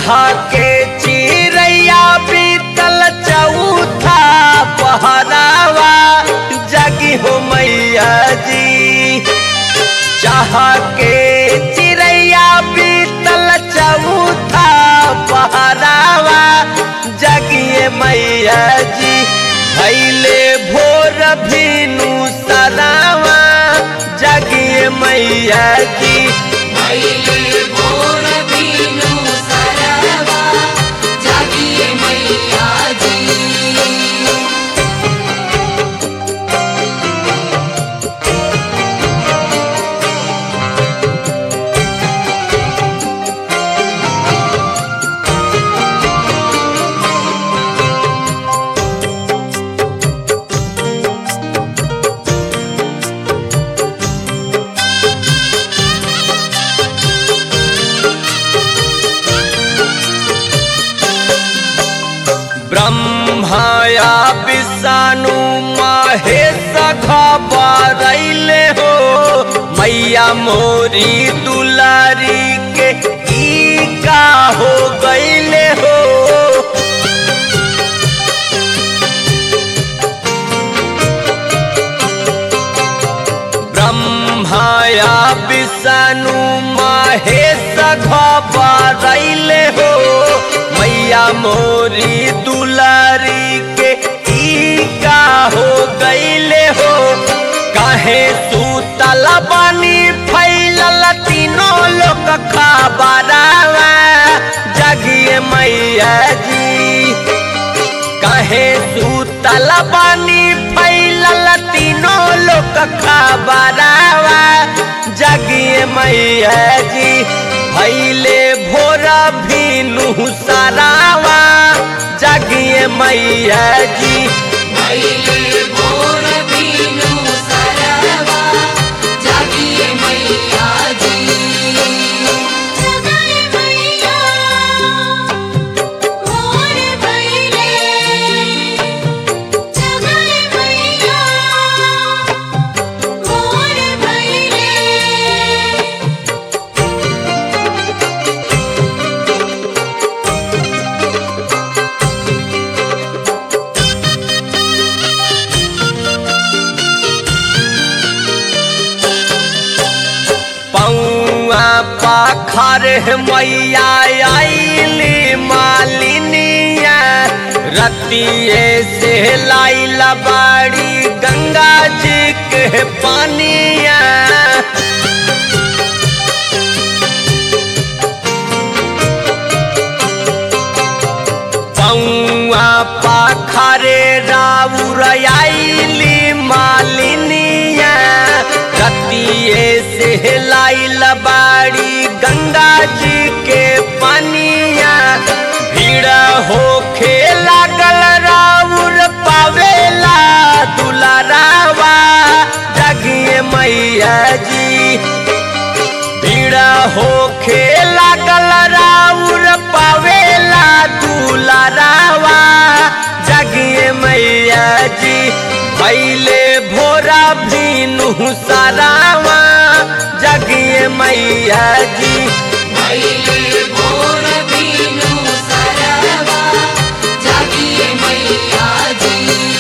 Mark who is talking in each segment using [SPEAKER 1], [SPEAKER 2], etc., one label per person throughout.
[SPEAKER 1] के चिड़ैया बीतल चौथा पहरावा जगी हो मैया जी चाह के चिड़ैया बीतल चौथा पहरावा जगिए मैया जी भैले भोर भीनु सरावा जगिए मैया जी
[SPEAKER 2] भैले भोर बीनु सरवा जागिए मैया जी
[SPEAKER 1] ब्रह्माया विष्णु महेश खबरैले हो मैया मोरी दुलारी के ई का हो गईले हो ब्रह्माया विष्णु महेश खबरैले हो मैया मोरी दुलारी के ई का हो गईले हो काहे सूतल बनी फैलल तीनों लोग खबरावा जगिए मैया जी कहे सूतल बानी फैलल तीनों लोग खबरावा जगिए मैया जी भैले भोरा भीनु सरावा जगिए मैया जी
[SPEAKER 2] भैले भोर बीनु सरवा जागिए मैया जी जगाए मैया भोर भैले जगाए मैया भोर भैले
[SPEAKER 1] पौआ पाखर मैया आईली मालिनिया रतिये से लाइल बाड़ी गंगा जी के पानिया पौआ पाखरे राउर आईली मालिनिया रतिये से लाइल बाड़ी गंगा जी के पनिया भीड़ होखे लागल राउर पावेला दुलारावा जगिए मैया जी भीड़ होखे लागल राउर पावेला दुलारावा जगिए मैया जी भैले भोरा भीनु सरावा जगिए मैया जी
[SPEAKER 2] भैले भोर बीनु सरवा जागिए मैया जी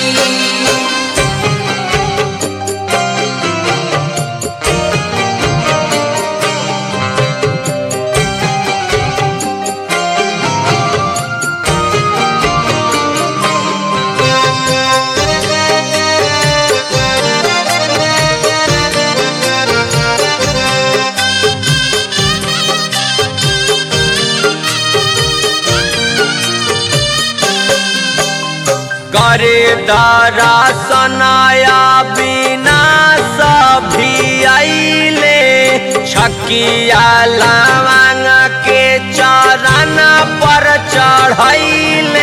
[SPEAKER 1] करे दारा सनाया बिना सभी आइले छकिया लवांग के चरण पर चढ़ैले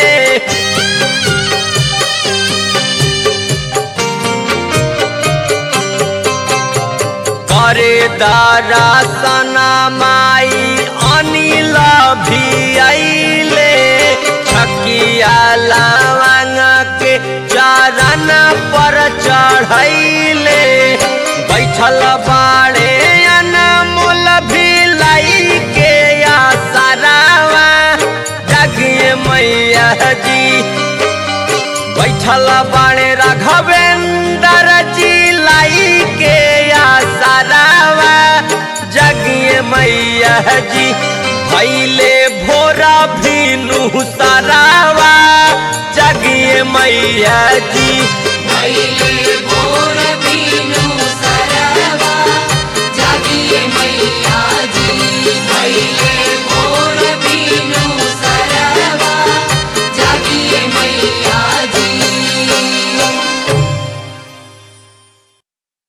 [SPEAKER 1] करे दारा सना माई अनिल भी आइले छकिया लवांग के चरण पर चढ़ैले बैठल बाड़े अनमोल भी लाई के आसरावा मैया जी बैठल बाणे राघवेंद्र जी लाई के आसरावा जगिए मैया जी भैले भोरा भीनु सरावा जगिए मैया जी